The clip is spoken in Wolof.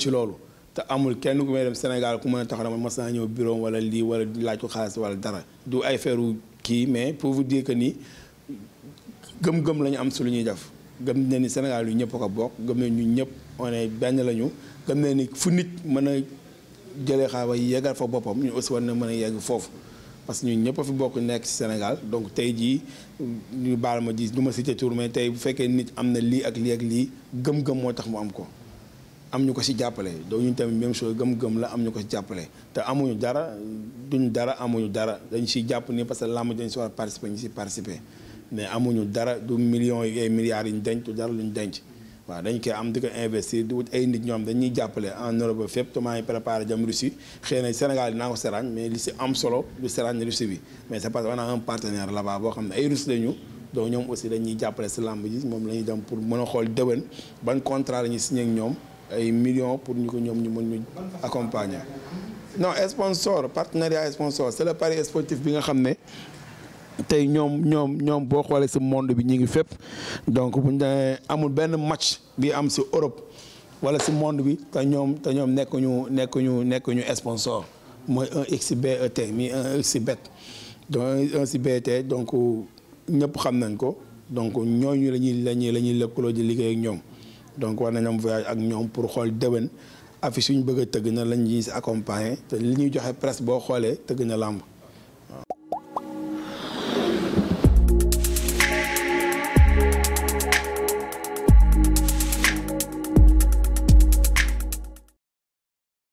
ci loolu te amul kenn ku may dem Sénégal ku mën a taxaw dama mas naa ñëw bureau wala lii wala laaj ko xaalis wala dara du ay feeru kii mais pour vous dire que ni gëm-gëm la ñu am su lu ñuy def gëm na ni Sénégal yu ñëpp ko bokk gëm na ñu ñëpp on est benn lañu gëm na ni fu nit mën a jëlee xaalis yeggal fa boppam ñu aussi war na mën a yegg foofu parce que ñun ñëpp a fi bokk nekk ci Sénégal donc tey jii ñu baal ma ji du ma cité tour mais tey bu fekkee nit am na lii ak lii ak lii gëm-gëm moo tax mu am ko am ñu ko ci jàppale donc ñun tamit même chose gëm-gëm la am ñu ko ci jàppale te amuñu dara duñu dara amuñu dara dañ ciy jàpp ni parce que làmb dañ si war a participer ñu si participer mais amuñu dara du millions yi ay milliards yi ñu denc du dara lu ñu denc waaw dañ koy am di ko investir di wut ay nit ñoom dañuy jàppale en Europe ba fépp te maa ngi préparé jëm Russie xëy na Sénégal dinaa ko seraañ mais li si am solo du seraañ Russie bi mais c'est parce que on a un partenaire là-bas boo xam ne ay Russes lañu donc ñoom aussi dañuy jàppale si làmb ji moom la ñuy dem pour mën a xool déwén ban contrat la ñuy signé ak ñoom ay millions pour ñu ko ñoom ñu mën ñu accompagner. non sponsor partenariat sponsor c'est le pari sportif bi nga xam ne tey ñoom ñoom ñoom boo xoolee si monde bi ñu ngi fépp donc bu ñu demee amul benn match bi am si Europe wala si monde bi te ñoom te ñoom nekkuñu nekkuñu nekkuñu sponsor mooy un XBET mi un XBET donc un XBET donc ñëpp xam nañ ko donc ñooñu la ñuy la ñuy la ñuy lëkkaloo di liggéey ak ñoom donc war nañ am voyage ak ñoom pour xool déwén affiche yu ñu bëgg a tëgg na lañ ñuy si accompagner te li ñuy joxe presse boo xoolee tëgg na làmb